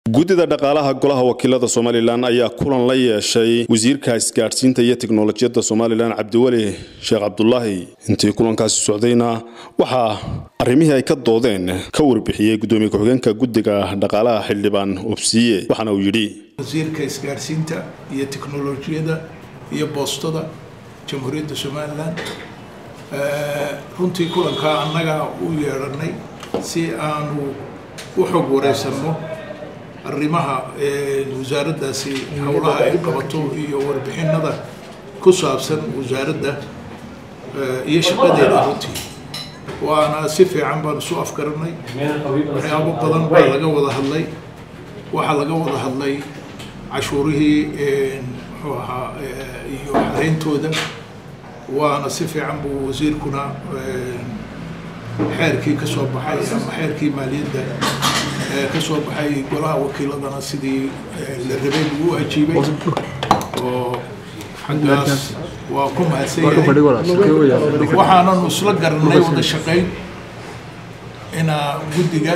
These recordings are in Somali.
guddida dhaqaalaha golaha wakiilada somalilan ayaa kulan la yeeshay wasiirka isgaadhsiinta iyo teknolojiyadda somalilan cabdiweli sheekh cabdulaahi intii kulankaasi socdayna waxaa arrimihii ay ka doodeen ka warbixiyey guddoomiye ku-xigeenka guddiga dhaqaalaha xildhibaan obsiye waxaana uu yidhi wasiirka isgaadhsiinta iyo teknolojiyadda iyo boostada jamhuuriyadda somalilan runtii kulankaa annaga u yeedhanay si aanu u xog wareysanno arrimaha wasaaraddaasi howlaha ay qabato iyo warbixinada ku saabsan wasaaradda iyo shaqadeeda runtii waana si fiican baan isu afgaranay waxyaabo badan baa laga wada hadlay waxaa laga wada hadlay cashuurihii muxuu ahaa iyo xareyntooda waana si fiican buu wasiirkuna xeerkii ka soo baxay ama xeerkii maaliyadda ka soo baxay golaha wakiiladana sidii la rabay lagu ajiibay oo xaggaas waa ku mahadsan yahay waxaananu isla garanay wada shaqayn inaa guddiga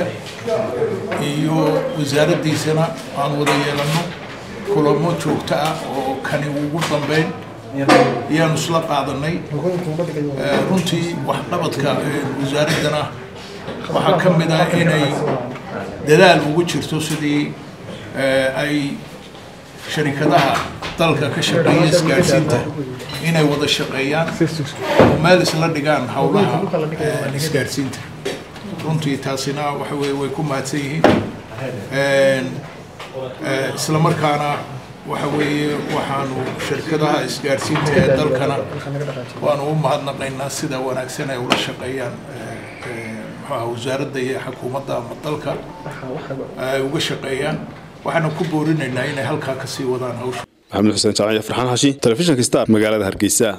iyo wasaaraddiisana aan wada yeelanno kulamo joogto ah oo kani ugu dambeyn ayaanu isla qaadanay runtii waxqabadka wasaaraddana waxaa ka mid ah inay dadaal ugu jirto sidii ay sharikadaha dalka ka shaqeeya isgaadhsiinta inay wada shaqeeyaan oo meel isla dhigaan howlaha isgaadhsiinta runtii taasina waxa weye way ku mahadsan yihiin isla markaana waxa weeye waxaanu shirkadaha isgaadhsiinta ee dalkana waanu u mahadnaqaynaa sida wanaagsan ay ula shaqeeyaan muxuaha wasaaradda iyo xukuumadda ama dalka ay uga shaqeeyaan waxaana ku boorinaynaa inay halkaa kasii wadaan hawsha maxamed xuseen jaamac iyo farxaan xashi telefishinka star magaalada hargeysa